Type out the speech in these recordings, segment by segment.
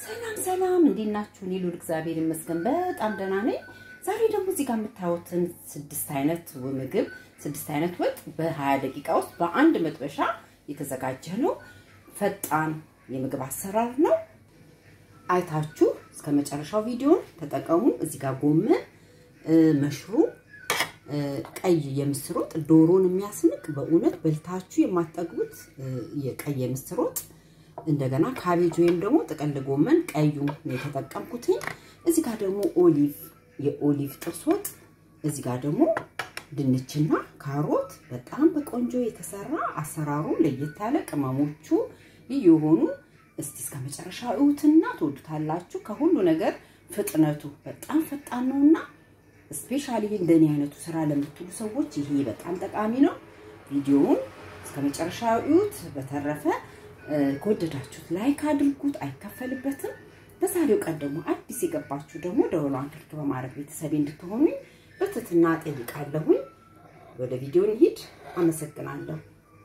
ሰላም ሰላም፣ እንዴት ናችሁ? እኔ ልውል እግዚአብሔር ይመስገን በጣም ደህና ነኝ። ዛሬ ደግሞ እዚህ ጋር የምታዩትን ስድስት አይነት ምግብ ስድስት አይነት ወጥ በ20 ደቂቃ ውስጥ በአንድ መጥበሻ የተዘጋጀ ነው። ፈጣን የምግብ አሰራር ነው። አይታችሁ እስከ መጨረሻው ቪዲዮን ተጠቀሙ። እዚህ ጋር ጎመን፣ መሽሩም፣ ቀይ የምስር ወጥ ዶሮን የሚያስንቅ በእውነት በልታችሁ የማትጠግቡት የቀይ የምስር ወጥ እንደገና ካቤጅ ወይም ደግሞ ጥቅል ጎመን ቀዩ ነው የተጠቀምኩት። እዚህ ጋር ደግሞ ኦሊቭ የኦሊቭ ጥብስ ወጥ፣ እዚህ ጋር ደግሞ ድንችና ካሮት በጣም በቆንጆ የተሰራ አሰራሩ ለየት ያለ ቅመሞቹ ልዩ የሆኑ እስቲ እስከ መጨረሻ እዩትና ትወዱታላችሁ። ከሁሉ ነገር ፍጥነቱ በጣም ፈጣን ነውና ስፔሻሊ እንደኔ አይነቱ ስራ ለምትሉ ሰዎች ይሄ በጣም ጠቃሚ ነው። ቪዲዮውን እስከ መጨረሻ እዩት። በተረፈ ከወደዳችሁት ላይክ አድርጉት፣ አይከፈልበትም። በዛሬው ቀን ደግሞ አዲስ የገባችሁ ደግሞ ደወሏን ክሊክ በማድረግ ቤተሰቤ እንድትሆኑኝ በትህትና ጠይቃለሁኝ። ወደ ቪዲዮ እንሂድ። አመሰግናለሁ።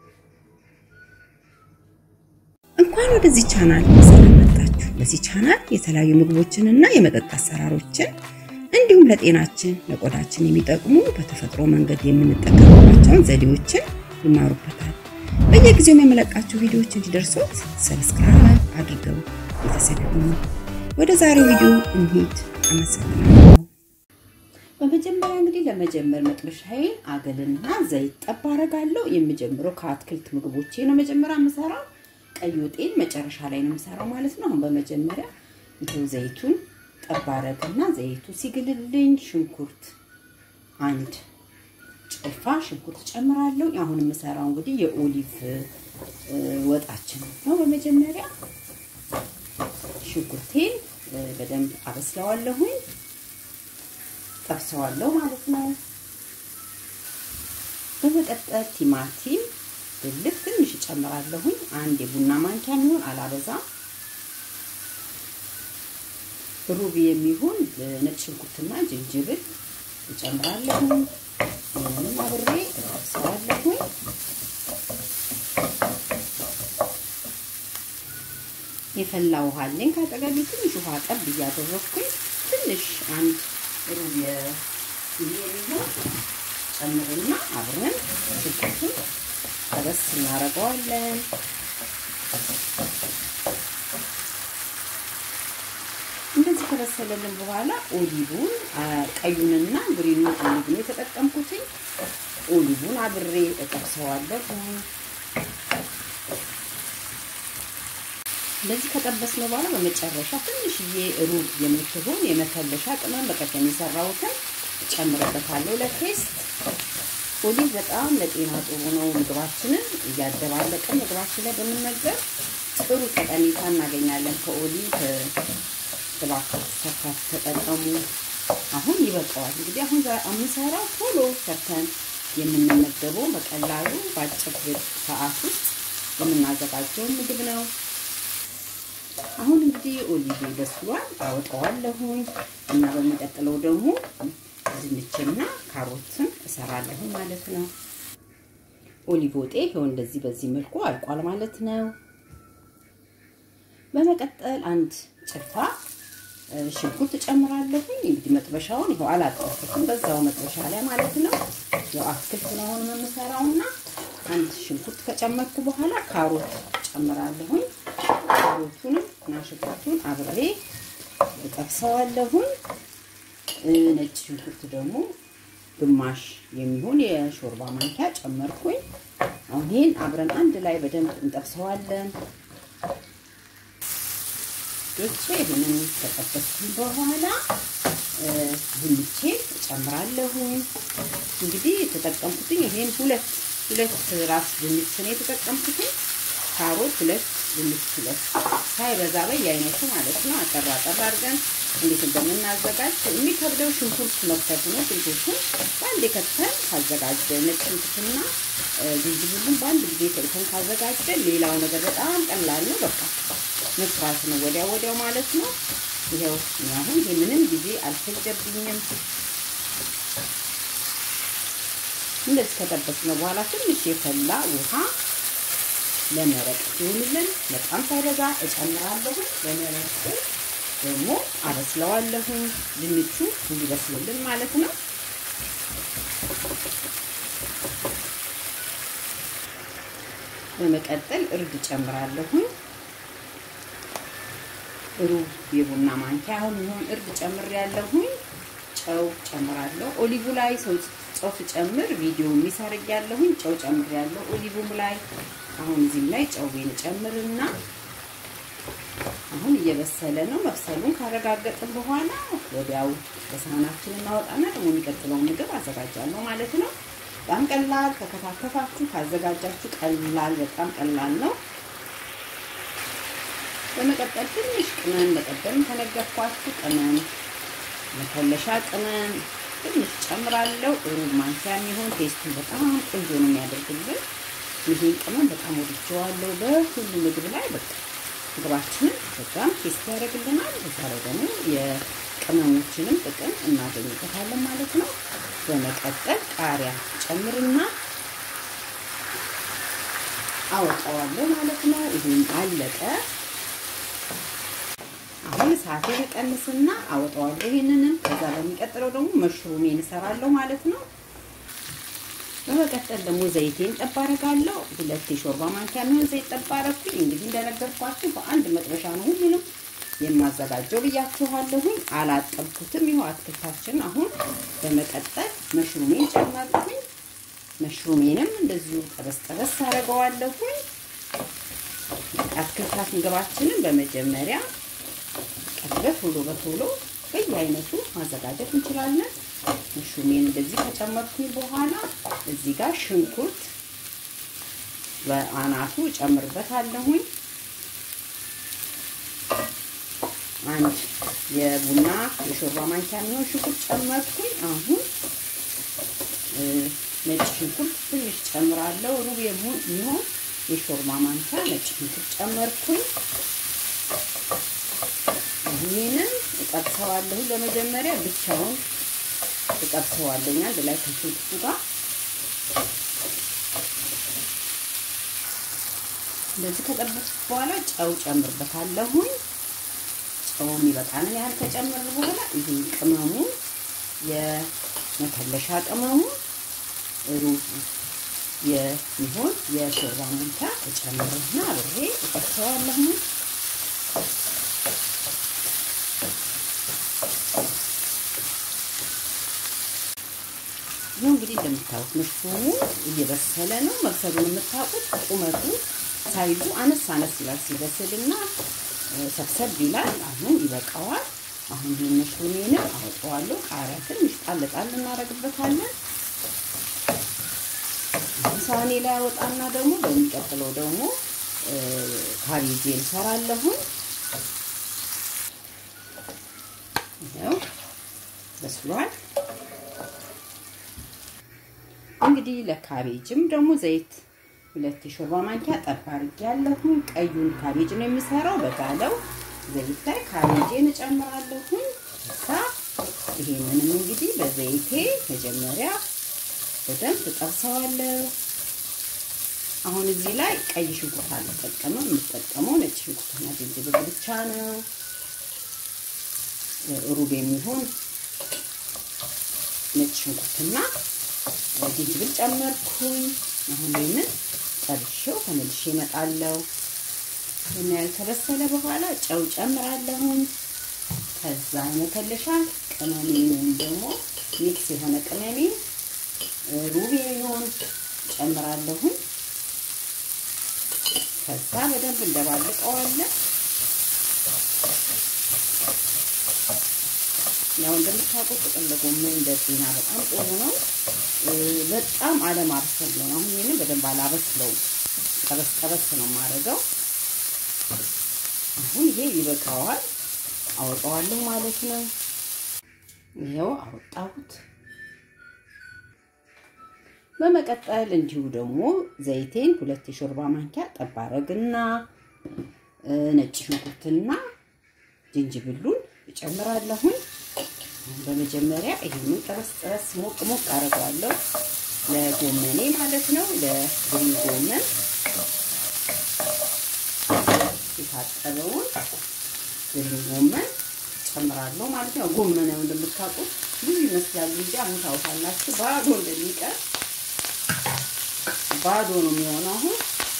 እንኳን ወደዚህ ቻናል ሰላም መጣችሁ። በዚህ ቻናል የተለያዩ ምግቦችንና የመጠጥ አሰራሮችን እንዲሁም ለጤናችን ለቆዳችን የሚጠቅሙ በተፈጥሮ መንገድ የምንጠቀምባቸውን ዘዴዎችን ይማሩበታል። በየጊዜው የምለቃቸው ቪዲዮዎች እንዲደርሱት ሰብስክራይብ አድርገው ቤተሰብ ይሁኑ። ወደ ዛሬው ቪዲዮ እንሂድ። አመሰግናለሁ። በመጀመሪያ እንግዲህ ለመጀመር መጥበሻዬን አገልና ዘይት ጠብ አደርጋለሁ። የምጀምረው ከአትክልት ምግቦቼ ነው። መጀመሪያ የምሰራው ቀይ ወጤን መጨረሻ ላይ ነው የምሰራው ማለት ነው። አሁን በመጀመሪያ ይሄው ዘይቱን ጠብ አደርግና ዘይቱ ሲግልልኝ ሽንኩርት አንድ ጭልፋ ሽንኩርት ጨምራለሁ። አሁን የምሰራው እንግዲህ የኦሊቭ ወጣችን ነው። በመጀመሪያ ሽንኩርቴን በደንብ አበስለዋለሁኝ፣ ጠብሰዋለሁ ማለት ነው። በመቀጠል ቲማቲም ብልት ትንሽ እጨምራለሁኝ። አንድ የቡና ማንኪያ የሚሆን አላበዛም። ሩብ የሚሆን ነጭ ሽንኩርትና ዝንጅብል እጨምራለሁኝ። ይህንም አብሬ እጠብሰዋለሁኝ። የፈላ ውሃ አለኝ ካጠገቤ ትንሽ ውሃ ጠብ እያደረኩኝ ትንሽ አንድ ሩብ የሚሆን ጨምርና አብረን ሽንኩርቱን ጠበስ እናደርገዋለን። እንደዚህ ከበሰለልን በኋላ ኦሊቡን ቀዩንና ግሪኑን ኦሊቭ ነው የተጠቀምኩትኝ። ኦሊቡን አብሬ እጠብሰዋለሁ። እንደዚህ ከጠበስነው በኋላ በመጨረሻ ትንሽዬ ሩብ የምትሆን የመከለሻ ቅመም በቀደም የሰራሁትን እጨምርበታለሁ ለቴስት። ኦሊቭ በጣም ለጤና ጥሩ ነው። ምግባችንን እያደባለቅን ምግባችን ላይ በመመገብ ጥሩ ጠቀሜታ እናገኛለን ከኦሊቭ እባክህ ሰርታችሁ ተጠቀሙ። አሁን ይበቃዋል። እንግዲህ አሁን የምሰራው ቶሎ ሰርተን የምንመገበው በቀላሉ በአጭር ሰዓት ውስጥ የምናዘጋጀው ምግብ ነው። አሁን እንግዲህ ኦሊቭ በስሏል፣ አወጣዋለሁኝ እና በሚቀጥለው ደግሞ ድንችና ካሮትን እሰራለሁ ማለት ነው። ኦሊቭ ወጤ ይኸው እንደዚህ በዚህ መልኩ አልቋል ማለት ነው። በመቀጠል አንድ ጭልፋ ሽንኩርት እጨምራለሁ። እንግዲህ መጥበሻውን ይኸው አላጠፍኩም፣ በዛው መጥበሻ ላይ ማለት ነው። ያው አትክልት ነው አሁን የምሰራውና አንድ ሽንኩርት ከጨመርኩ በኋላ ካሮት እጨምራለሁኝ። ካሮቱንም እና ሽንኩርቱን አብሬ እጠብሰዋለሁኝ። ነጭ ሽንኩርት ደግሞ ግማሽ የሚሆን የሾርባ ማንኪያ ጨመርኩኝ። አሁን ይህን አብረን አንድ ላይ በደንብ እንጠብሰዋለን። ዶቼ ይህንን ከጠበስኩኝ በኋላ ድንቼ እጨምራለሁ። እንግዲህ የተጠቀምኩትኝ ይሄን ሁለት ሁለት ራስ ድንች ነው የተጠቀምኩትኝ። ካሮት ሁለት ድንች ሁለት ሳይበዛ በየአይነቱ ማለት ነው። አጠራ አጠራ አድርገን እንዴት እንደምናዘጋጅ የሚከብደው ሽንኩርት መክተፍ ነው። ሽንኩርቱን በአንድ ከተን ካዘጋጀን ነጭ ሽንኩርትና ዝንጅብሉን በአንድ ጊዜ ተልተን ካዘጋጀን ሌላው ነገር በጣም ቀላል ነው። በቃ መስራት ነው ወዲያው ወዲያው ማለት ነው። ይኸው አሁን ይሄ ምንም ጊዜ አልፈጀብኝም። እንደዚህ ከጠበስነው በኋላ ትንሽ የፈላ ውሃ ለመረቅ ሲሆንልን በጣም ሳይበዛ እጨምራለሁ። ለመረቅ ደግሞ አበስለዋለሁ። ድንቹ እንዲበስልልን ማለት ነው። በመቀጠል እርድ ጨምራለሁ። ሩብ የቡና ማንኪያ አሁን የሚሆን እርድ ጨምሬያለሁ። ጨው ጨምራለሁ። ኦሊቡ ላይ ሰው ጨው ስጨምር ቪዲዮ የሚሰርግ ያለሁኝ ጨው ጨምሬያለሁ። ኦሊቡም ላይ አሁን እዚህም ላይ ጨውቤን ጨምርና አሁን እየበሰለ ነው። መብሰሉን ካረጋገጥን በኋላ ወዲያው በሳህናችን እናወጣና ደግሞ የሚቀጥለውን ምግብ አዘጋጃለሁ ማለት ነው። በጣም ቀላል ከከታተፋችሁ ካዘጋጃችሁ ቀላል በጣም ቀላል ነው። በመቀጠል ትንሽ ቅመም በቀደም ከነገርኳችሁ ቅመም መከለሻ ቅመም ትንሽ ጨምራለሁ። ሩብ ማንኪያ የሚሆን ቴስቱን በጣም ቆንጆ ነው የሚያደርግልን። ይሄን ቅመም በጣም ወድጀዋለሁ። በሁሉ ምግብ ላይ በቃ ምግባችንን በጣም ቴስት ያደርግልናል። በዛ ላይ ደግሞ የቅመሞችንም ጥቅም እናገኝበታለን ማለት ነው። በመቀጠል ቃሪያ ጨምርና አወጣዋለሁ ማለት ነው። ይሄን አለቀ። አሁን እሳቴን ቀንስና አወጣዋለሁ ይሄንንም። ከዛ በሚቀጥለው ደግሞ መሽሩሜን እሰራለሁ ማለት ነው። በመቀጠል ደግሞ ዘይቴን ጠብ አደርጋለሁ። ሁለት የሾርባ ማንኪያ የሚሆን ዘይት ጠብ አደረኩኝ። እንግዲህ እንደነገርኳችሁ በአንድ መጥበሻ ነው ሁሉንም የማዘጋጀው ብያችኋለሁኝ። አላጠብኩትም። ይኸው አትክልታችን አሁን በመቀጠል መሽሩሜን ጨመርኩኝ። መሽሩሜንም እንደዚሁ ጠበስ ጠበስ አደርገዋለሁኝ። አትክልታት ምግባችንን በመጀመሪያ በቶሎ በቶሎ በየአይነቱ ማዘጋጀት እንችላለን። መሽሩሜን እንደዚህ ከጨመርኩኝ በኋላ እዚህ ጋር ሽንኩርት በአናቱ እጨምርበታለሁኝ። አንድ የቡና የሾርባ ማንኪያ የሚሆን ሽንኩርት ጨመርኩኝ። አሁን ነጭ ሽንኩርት ትንሽ ጨምራለሁ። ሩብ የሚሆን የሾርባ ማንኪያ ነጭ ሽንኩርት ጨመርኩኝ። ይህንን እጠብሰዋለሁ። ለመጀመሪያ ብቻውን እጠብሰዋለሁ አንድ ላይ ከሽንኩርቱ ጋር እንደዚህ ከጠበስኩ በኋላ ጨው ጨምርበታለሁኝ። ጨው የሚበቃንን ያህል ከጨመር በኋላ ይህ ቅመሙ የመከለሻ ቅመሙ ሩብ የሚሆን የሾርባ ማንኪያ እጨምርና አብሬ እጠብሰዋለሁ። ይህ እንግዲህ እንደምታዩት መሽሩሙ እየበሰለ ነው። መብሰሉን የምታውቁት ቁመቱ ሳይዙ አነስ አነስ ይላል ሲበስልና ሰብሰብ ይላል። አሁን ይበቃዋል። አሁን ይህን መሽሩሜንም አወጣዋለሁ። ቃሪያ ትንሽ ጣል ጣል እናደርግበታለን። ሳህኔ ላይ አወጣና ደግሞ በሚቀጥለው ደግሞ ካቤጄ እንሰራለሁን። ይኸው በስሏል። እንግዲህ ለካቤጅም ደግሞ ዘይት ሁለት የሾርባ ማንኪያ ጠብ አድርጌያለሁ። ቀዩን ካቤጅ ነው የሚሰራው። በጋለው ዘይት ላይ ካቤጄን እጨምራለሁ። ከዛ ይሄንንም እንግዲህ በዘይቴ መጀመሪያ በደንብ እጠብሰዋለሁ። አሁን እዚህ ላይ ቀይ ሽንኩርት አልጠቀምም። የምጠቀመው ነጭ ሽንኩርትና ዝንጅብል ብቻ ነው። ሩብ የሚሆን ነጭ ሽንኩርትና ዝንጅብል ጨመርኩኝ። አሁን ይህንን ጠብሼው ተመልሼ እመጣለሁ። ይህን ያህል ከበሰለ በኋላ ጨው ጨምራለሁኝ። ከዛ መከለሻ ቅመሜን ወይም ደግሞ ሚክስ የሆነ ቅመሜን ሩብ የሚሆን ጨምራለሁኝ። ከዛ በደንብ እንደባልቀዋለን። ያው እንደምታውቁት ጥቅል ጎመን ለጤና በጣም ጥሩ ነው። በጣም አለማብሰል ነው። አሁን ይሄንን በደንብ አላበስለው፣ ጠበስ ጠበስ ነው የማደርገው። አሁን ይሄ ይበቃዋል፣ አወጣዋለሁ ማለት ነው። ይኸው አወጣሁት። በመቀጠል እንዲሁ ደግሞ ዘይቴን ሁለት የሾርባ ማንኪያ ጠብ አደርግና ነጭ ሽንኩርትና ዝንጅብሉን እጨምራለሁኝ። በመጀመሪያ ይሄንን ጠበስ ጠበስ ሞቅ ሞቅ አደርገዋለሁ ለጎመኔ ማለት ነው፣ ለግሪን ጎመን። የታጠበውን ግሪን ጎመን ጨምራለሁ ማለት ነው። ጎመን ነው እንደምታውቁት ብዙ ይመስላል እንጂ አሁን ታውቃላችሁ ባዶ እንደሚቀር ባዶ ነው የሚሆነው። አሁን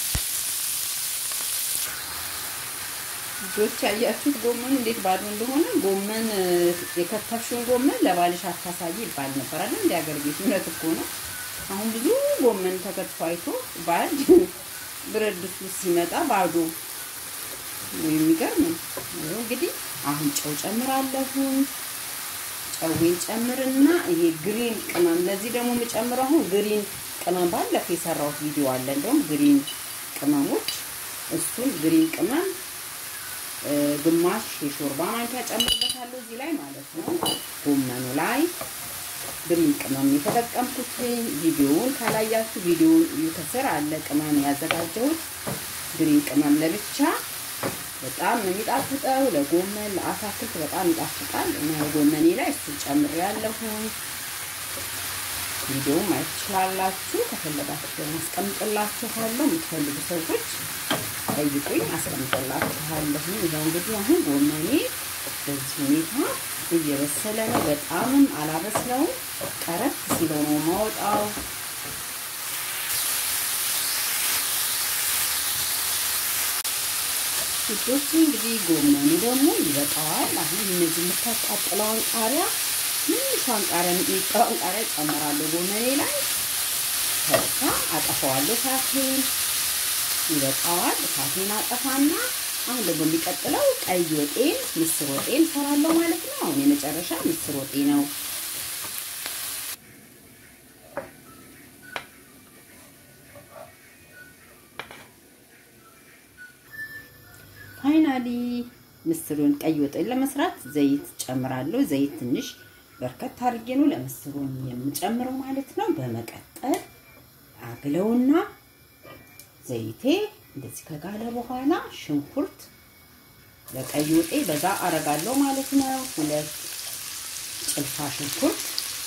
ልጆች ያያችሁት ጎመን እንዴት ባዶ እንደሆነ። ጎመን የከተፍሽውን ጎመን ለባልሽ አታሳይ ይባል ነበር አይደል? እንደ ሀገር ቤት እውነት እኮ ነው። አሁን ብዙ ጎመን ተከትፎ አይቶ ባል ብረት ድስት ውስጥ ሲመጣ ባዶ የሚገርም ነው። እንግዲህ አሁን ጨው ጨምራለሁ። ጨዌን ጨምርና ይሄ ግሪን ቅመም ለዚህ ደግሞ የምጨምረው አሁን ግሪን ቅመም ባለፈው የሰራሁት ቪዲዮ አለ። እንደውም ግሪን ቅመሞች እሱን ግሪን ቅመም ግማሽ የሾርባ ማንኪያ ጨምርበታለሁ እዚህ ላይ ማለት ነው። ጎመኑ ላይ ግሪን ቅመም የተጠቀምኩት ቪዲዮውን ካላያችሁ ቪዲዮውን ከስር አለ ቅመም ያዘጋጀሁት ግሪን ቅመም ለብቻ በጣም ነው የሚጣፍጠው። ለጎመን ለአታክልት በጣም ይጣፍጣል እና የጎመኔ ላይ እሱን ጨምሬያለሁ። ቪዲዮውን ማየት ትችላላችሁ። ከፈለጋችሁ ደግሞ አስቀምጥላችኋለሁ። የምትፈልጉ ሰዎች ጠይቁኝ፣ አስቀምጥላችኋለሁ። ይኸው እንግዲህ አሁን ጎመኔ በዚህ ሁኔታ እየበሰለ ነው። በጣምም አላበስለውም። ቀረት ሲለው ነው ማወጣው። ልጆች እንግዲህ ጎመኑ ደግሞ ይበቃዋል። አሁን እነዚህ የምታቃጥለውን ቃሪያ ትንሿን ቃሪያ የሚጣውን ቃሪያ ጨምራለሁ ጎመኔ ላይ ከዛ አጠፋዋለሁ። እሳቴን ይበቃዋል። እሳቴን አጠፋና አሁን ደግሞ የሚቀጥለው ቀይ ወጤን ምስር ወጤን እሰራለሁ ማለት ነው። አሁን የመጨረሻ ምስር ወጤ ነው። ፋይናሊ ምስሩን ቀይ ወጤን ለመስራት ዘይት ጨምራለሁ። ዘይት ትንሽ በርከት አድርጌ ነው ለምስሩን የምጨምረው ማለት ነው። በመቀጠል አግለውና ዘይቴ እንደዚህ ከጋለ በኋላ ሽንኩርት ለቀይ ወጤ በዛ አረጋለሁ ማለት ነው። ሁለት ጭልፋ ሽንኩርት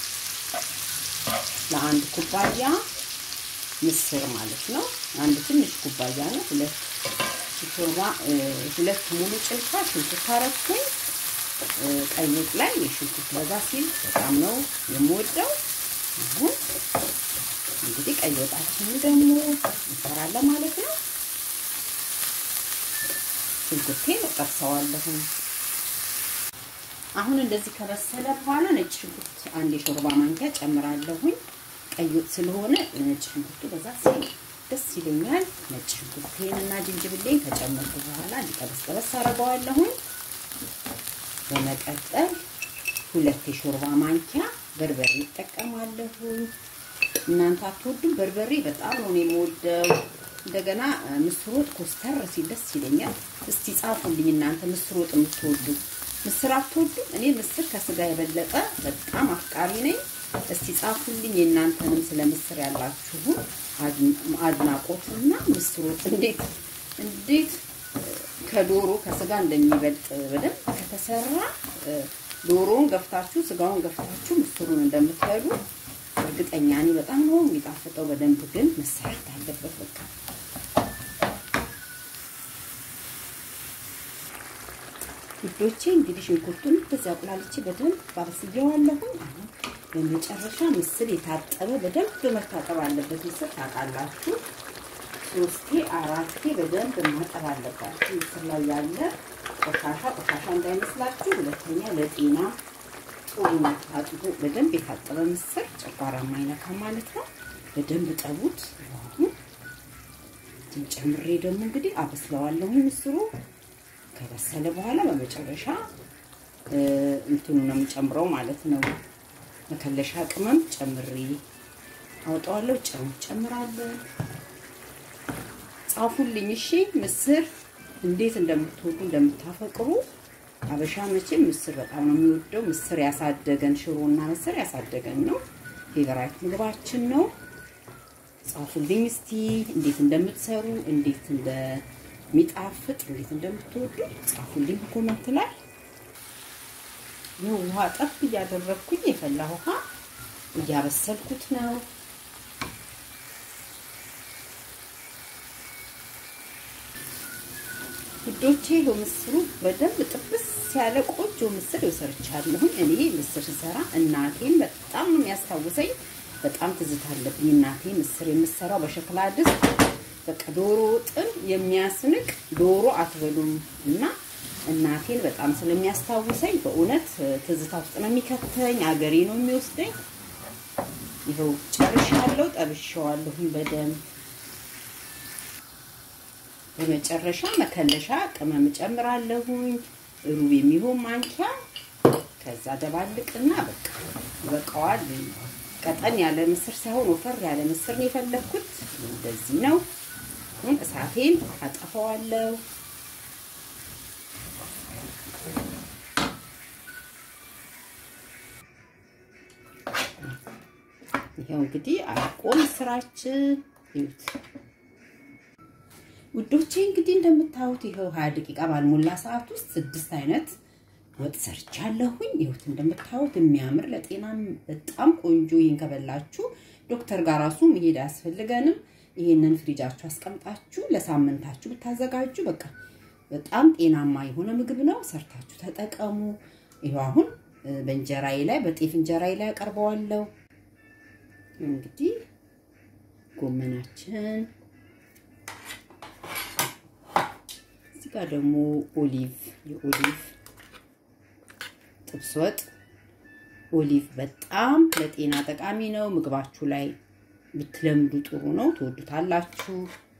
ለአንድ ኩባያ ምስር ማለት ነው። አንድ ትንሽ ኩባያ ነው። ሁለት ሾርባ ሁለት ሙሉ ጭልፋ ሽንኩርት አረኩኝ። ቀይ ወጥ ላይ የሽንኩርት በዛ ሲል በጣም ነው የምወደው። አሁን እንግዲህ ቀይ ወጣችንን ደግሞ እንሰራለን ማለት ነው። ሽንኩርቴን እጠብሰዋለሁ። አሁን እንደዚህ ከበሰለ በኋላ ነጭ ሽንኩርት አንድ የሾርባ ማንኪያ ጨምራለሁኝ። ቀይ ወጥ ስለሆነ ነጭ ሽንኩርቱ በዛ ሲል ደስ ይለኛል። ነጭ ሽንኩርቴን እና ጅንጅብሌን ከጨመርኩ በኋላ እንዲጠበስ ጠበስ አደርገዋለሁኝ። በመቀጠል ሁለት የሾርባ ማንኪያ በርበሬ እጠቀማለሁኝ። እናንተ አትወዱም? በርበሬ በጣም ነው የምወደው። እንደገና ምስር ወጥ ኮስተር ሲል ደስ ይለኛል። እስቲ ጻፉልኝ እናንተ ምስር ወጥ የምትወዱ ምስር አትወዱም? እኔ ምስር ከስጋ የበለጠ በጣም አፍቃሪ ነኝ። እስቲ ጻፉልኝ የእናንተንም ስለ ምስር ያላችሁ አድናቆትና ምስር ወጥ እንዴት እንዴት ከዶሮ ከስጋ እንደሚበልጥ በደንብ ከተሰራ ዶሮውን ገፍታችሁ ስጋውን ገፍታችሁ ምስሩን እንደምትበሉ እርግጠኛ ነኝ። በጣም ነው የሚጣፍጠው። በደንብ ግን መሰራት አለበት። በቃ ውዶቼ እንግዲህ ሽንኩርቱን በዚህ አቁላልቼ በደንብ ባበስየዋለሁኝ። አሁን በመጨረሻ ምስር የታጠበ በደንብ መታጠብ አለበት። ምስር ታውቃላችሁ፣ ሶስቴ አራቴ በደንብ ማጠብ አለባችሁ። ምስር ላይ ያለ ቆሻሻ ቆሻሻ እንዳይመስላችሁ። ሁለተኛ ለጤና ጥሩ ነው። አጥቦ በደንብ የታጠበ ምስር ጨጓራ ማይነካ ማለት ነው። በደንብ ጠቡት። አሁን ጨምሬ ደግሞ እንግዲህ አበስለዋለሁ ምስሩ ከበሰለ በኋላ በመጨረሻ እንትኑ ነው የምጨምረው ማለት ነው። መከለሻ ቅመም ጨምሬ አውጣዋለሁ። ጨው ጨምራለሁ። ጻፉልኝ እሺ፣ ምስር እንዴት እንደምትወዱ እንደምታፈቅሩ። አበሻ መቼም ምስር በጣም ነው የሚወደው። ምስር ያሳደገን ሽሮና ምስር ያሳደገን ነው። ፌቨራይት ምግባችን ነው። ጻፉልኝ እስቲ እንዴት እንደምትሰሩ እንዴት እንደ የሚጣፍጥ እንዴት እንደምትወዱ ጻፉልኝ ኮመንት ላይ። ይህ ውሃ ጠብ እያደረግኩኝ የፈላ ውሃ እያበሰልኩት ነው። ውዶቼ ይኸው ምስሩ በደንብ ጥብስ ያለ ቆንጆ ምስር ይሰርቻለሁ። እኔ ምስር ስሰራ እናቴን በጣም ነው የሚያስታውሰኝ። በጣም ትዝታ አለብኝ። እናቴ ምስር የምሰራው በሸክላ ድስት በቃ ዶሮ ወጥን የሚያስንቅ ዶሮ አትበሉም እና እናቴን በጣም ስለሚያስታውሰኝ በእውነት ትዝታ ውስጥ ነው የሚከተኝ። አገሬ ነው የሚወስደኝ። ይኸው ጨርሻለሁ፣ ጠብሼዋለሁኝ በደንብ በመጨረሻ መከለሻ ቅመም ጨምራለሁኝ፣ ሩብ የሚሆን ማንኪያ። ከዛ ደባልቅና በቃ ይበቃዋል። ቀጠን ያለ ምስር ሳይሆን ወፈር ያለ ምስር ነው የፈለግኩት። እንደዚህ ነው። እሳቴን አጠፋዋለሁ። ይኸው እንግዲህ አልቆ ምስራችን ይዩት ውዶቼ እንግዲህ እንደምታዩት ይኸው ሀያ ደቂቃ ባልሞላ ሰዓት ውስጥ ስድስት አይነት ወጥ ሰርቻለሁኝ። ይሁት እንደምታዩት የሚያምር ለጤናም በጣም ቆንጆ። ይህን ከበላችሁ ዶክተር ጋር ራሱ መሄድ አያስፈልገንም። ይህንን ፍሪጃችሁ አስቀምጣችሁ ለሳምንታችሁ ብታዘጋጁ በቃ በጣም ጤናማ የሆነ ምግብ ነው። ሰርታችሁ ተጠቀሙ። ይኸው አሁን በእንጀራዬ ላይ በጤፍ እንጀራዬ ላይ አቀርበዋለሁ። እንግዲህ ጎመናችን እዚህ ጋር ደግሞ ኦሊቭ የኦሊቭ ጥብስ ወጥ። ኦሊቭ በጣም ለጤና ጠቃሚ ነው። ምግባችሁ ላይ ብትለምዱ ጥሩ ነው፣ ትወዱታላችሁ።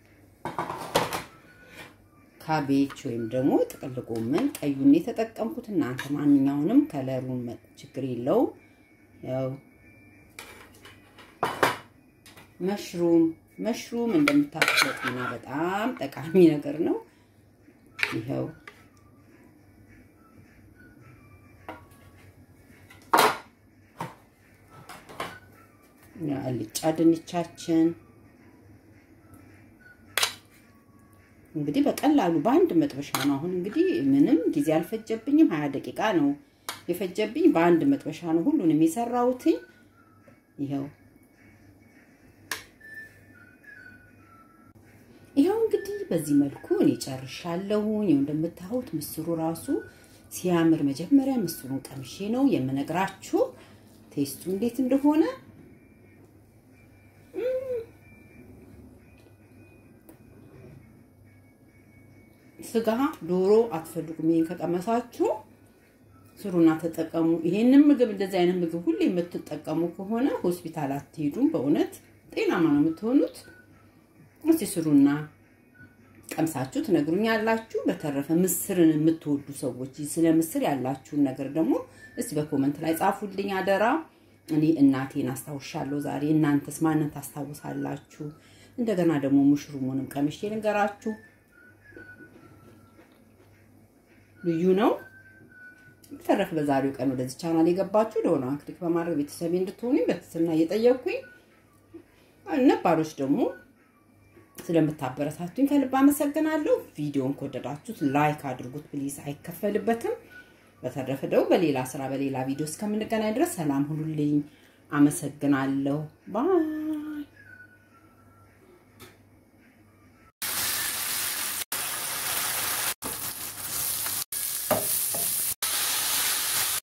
ካቤጅ ወይም ደግሞ ጥቅል ጎመን ቀዩን የተጠቀምኩት፣ እናንተ ማንኛውንም ከለሩን ችግር የለውም። ያው መሽሩም መሽሩም እንደምታውቁት ለጤና በጣም ጠቃሚ ነገር ነው። ይኸው አልጫ ድንቻችን እንግዲህ በቀላሉ በአንድ መጥበሻ ነው። አሁን እንግዲህ ምንም ጊዜ አልፈጀብኝም። ሀያ ደቂቃ ነው የፈጀብኝ። በአንድ መጥበሻ ነው ሁሉንም የሰራሁትኝ። ይኸው ይኸው እንግዲህ በዚህ መልኩ እኔ ጨርሻለሁኝ። ይኸው እንደምታዩት ምስሩ ራሱ ሲያምር፣ መጀመሪያ ምስሩን ቀምሼ ነው የምነግራችሁ ቴስቱ እንዴት እንደሆነ። ስጋ ዶሮ አትፈልጉም። ይሄን ከቀመሳችሁ ስሩና ተጠቀሙ። ይሄንን ምግብ እንደዚህ አይነት ምግብ ሁሌ የምትጠቀሙ ከሆነ ሆስፒታል አትሄዱም። በእውነት ጤናማ ነው የምትሆኑት። እስቲ ስሩና ቀምሳችሁ ትነግሩኛላችሁ። በተረፈ ምስርን የምትወዱ ሰዎች ስለ ምስር ያላችሁን ነገር ደግሞ እስቲ በኮመንት ላይ ጻፉልኝ አደራ። እኔ እናቴን አስታውሻለሁ ዛሬ። እናንተስ ማንን ታስታውሳላችሁ? እንደገና ደግሞ ሙሽሩሙንም ቀምሼ ልንገራችሁ። ልዩ ነው። በተረፈ በዛሬው ቀን ወደዚህ ቻናል የገባችሁ ደወሏን ክሊክ በማድረግ ቤተሰቤ እንድትሆኑ በትህትና እየጠየቅኩኝ ነባሮች ደግሞ ስለምታበረታቱኝ ከልብ አመሰግናለሁ። ቪዲዮን ከወደዳችሁት ላይክ አድርጉት ፕሊዝ፣ አይከፈልበትም። በተረፈ ደግሞ በሌላ ስራ በሌላ ቪዲዮ እስከምንገናኝ ድረስ ሰላም ሁኑልኝ። አመሰግናለሁ። ባይ